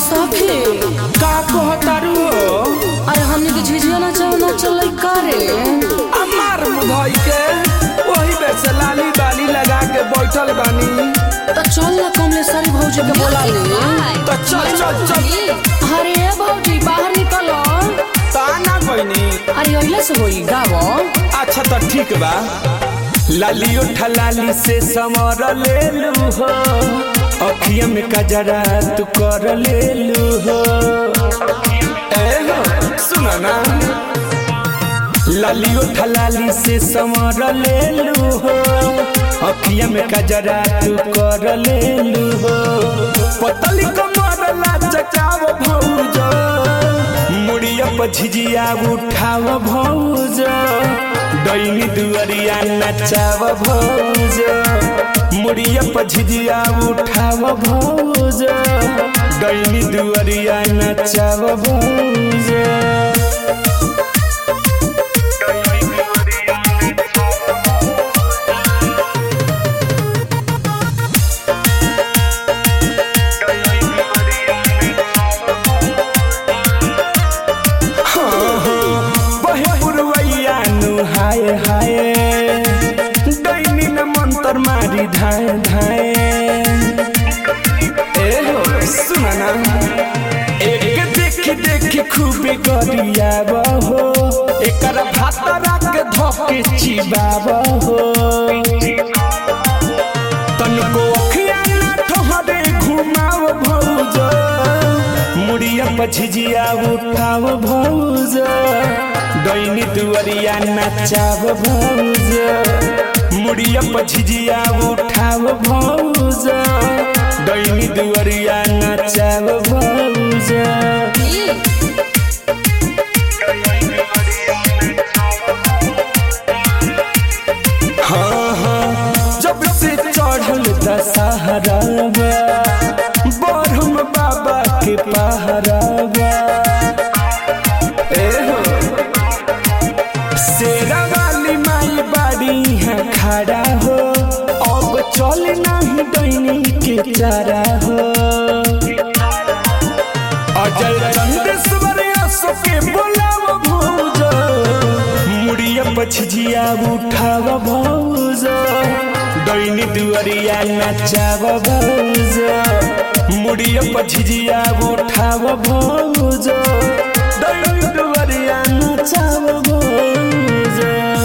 सखी का कहतारू हो अरे हमने के झिझिया ना चल ना चल का रे अमार मुधई के वही बेसे लाली बाली लगा के बैठल बानी तो चल ना कमलेश्वरी भौजी के बोला ले तो चल चल चल अरे ए भौजी बाहर निकलो ताना कोइनी अरे अइला से होई गावो अच्छा तो ठीक बा लाली उठा लाली से समर ले लू हो अखिया में कजरा तू कर ले लू हो ए हो सुना ना लाली उठा लाली से समर ले लू हो अखिया में कजरा तू कर ले लू हो पतली कमर लाचकाव भौज मुड़िया पछिजिया उठाव भौज डैनी दुअरिया नचाव भौज मुड़िया पछिजिया उठाव भौज डैनी दुअरिया नचाव भौज बहे पुरवैया नु हाय हाय दैनी न मंतर मारी धाए धाए ए हो सुना ना एक देखी देखी खूबे गरियाब हो एकर भातरा के धोके चिबाब हो तनको अखिया ना ठहरे घुमाव भौज मुड़िया पछिजिया उठाव भौज दैनी दुअरिया नचाव भौज मुड़िया पछिजिया उठाव भौज दैनी दुअरिया नचाव भौज हाँ हाँ जब से चढ़ल दशहरा बरहम बाबा के पहरावा ए हो शेरा वाली माई बाड़ी है खड़ा हो अब चल नहीं डैनी के चारा हो अजय चंदेश्वर असो के बोलाव भौज मुड़िया पछिजिया उठाव भौज दैनी दुअरिया नचाव भौज मुड़िया पछिजिया उठाव भौज दैनी दुअरिया नचाव भौज